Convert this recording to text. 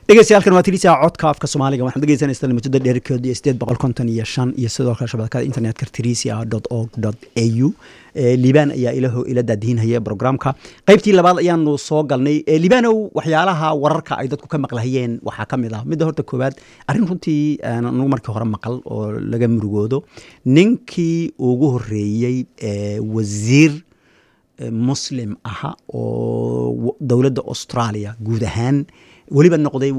dhegeystayaal waa tilisa codka afka soomaaliga waxaad dhegeysanaysaa lamajada dheerkeedu iyo sideed boqol konton iyo shan iyo sidoo kale shabakada internetka trisia dot org dot a u liibaan ayaa ilaho ila daadihinhaya programka qeybtii labaad ayaanu soo galnay liibaanow waxyaalaha wararka ay dadku ka maqlahayeen waxaa ka mid ah midda horta koowaad arrin runtii anagu markii hore maqal oo laga murugoodo ninkii ugu horeeyey wasiir muslim aha oo dowladda australia guud ahaan weliba noqday